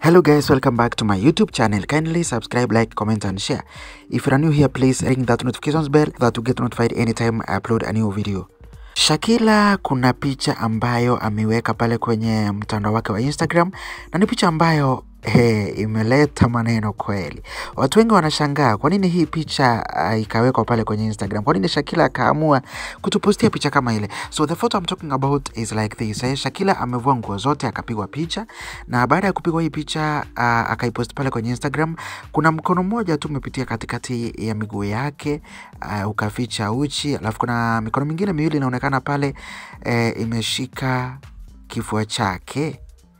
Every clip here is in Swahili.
Hello guys, welcome back to my YouTube channel. Kindly subscribe, like, comment and share. If you are new here, please ring that notifications bell that you get notified anytime I upload a new video. Shakila kuna picha ambayo ameweka pale kwenye mtandao wake wa Instagram na ni picha ambayo he, imeleta maneno kweli. Watu wengi wanashangaa kwa nini hii picha uh, ikawekwa pale kwenye Instagram. Kwa nini Shakila akaamua kutupostia picha kama ile? So the photo I'm talking about is like this. Eh, Shakila amevua nguo zote akapigwa picha na baada ya kupigwa hii picha uh, akaipost pale kwenye Instagram. Kuna mkono mmoja tu umepitia katikati ya miguu yake uh, ukaficha uchi, alafu kuna mikono mingine miwili inaonekana pale eh, imeshika kifua chake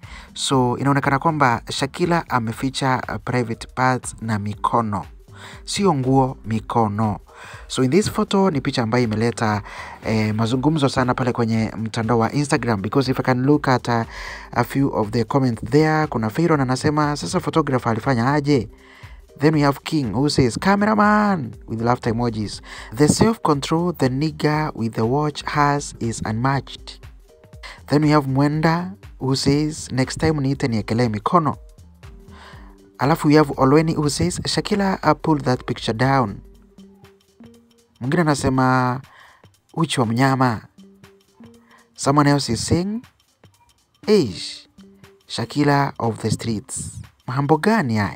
so inaonekana kwamba Shakila ameficha uh, private parts na mikono, sio nguo, mikono. So in this photo ni picha ambayo imeleta eh, mazungumzo sana pale kwenye mtandao wa Instagram because if I can look at a, a few of the comments there, kuna Fayron anasema sasa photographer alifanya aje? Then we have King who says cameraman with laughter emojis. The self control the nigger with the watch has is unmatched. Then we have Mwenda who says next time niite niekelee mikono. Alafu we have Olweni who says Shakila uh, pulled that picture down. Mwingine anasema uchi wa mnyama. Someone else is saying Eish, Shakila of the streets. Mambo gani haya?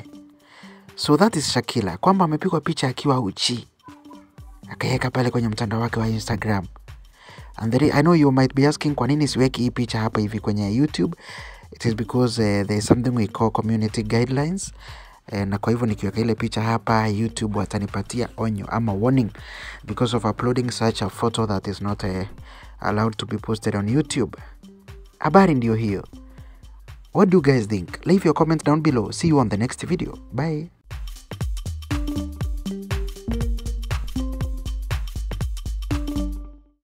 So that is Shakila kwamba amepigwa picha akiwa uchi akaweka pale kwenye mtandao wake wa Instagram. And there, I know you might be asking kwa nini siweki hii picha hapa hivi kwenye YouTube. It is because uh, there is something we call community guidelines. Uh, na kwa hivyo nikiweka ile picha hapa YouTube watanipatia onyo ama warning because of uploading such a photo that is not uh, allowed to be posted on YouTube. Habari ndio hiyo. What do you guys think? Leave your comment down below. See you on the next video. Bye.